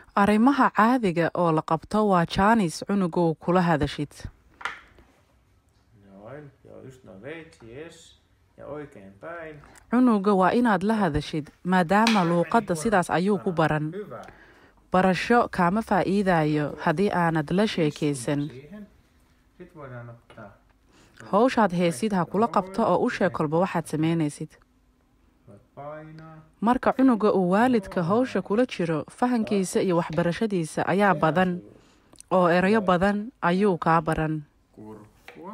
arrimaha caadiga oo la qabto waa jaanis cunugow kula hadashid Noin, joo just noin veitsi, yes. Ja oikein päin. cunuga waa inaad la hadashid maadaama luuqadda sidaas ayuu ku baran Hyvä. barasho kaama faa'iidayo haddii aanad la sheekaysan Siihen. Sitten voidaan ottaa. howshaad heesid ha kula qabto oo u sheeg kolba waxaad samaynaysid Voit painaa. marka cunuga uu waalidka howsha kula jiro fahankiisa iyo waxbarashadiisa ayaa badan oo erayo badan ayuu kaa baran Kurkkua.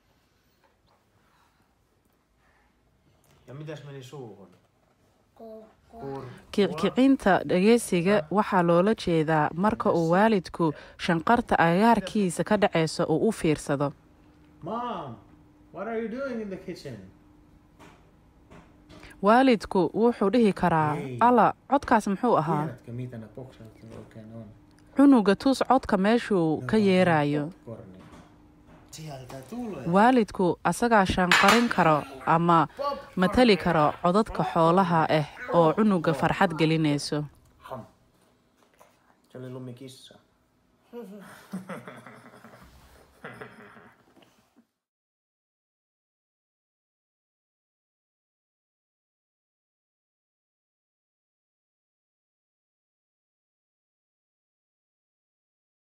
Ja mitäs meni suuhun? Kurkkua. kickicinta dhegeysiga waxaa loola jeedaa marka uu waalidku shanqarta agaarkiisa ka dhaceyso uu u fiirsado Mom, what are you doing in the kitchen? waalidku wuxuu dhihi karaa alla codkaas muxuu ahaa Tiedätkö mitä ne boksaat oikein on? cunuga tus codka meeshuu ka yeerayo Popcornia. Sieltä tulee. waalidku asagaa shanqarin karo ama matali karo codadka xoolaha ah oo cunuga farxad gelinayso Ham. Se oli lumikissa.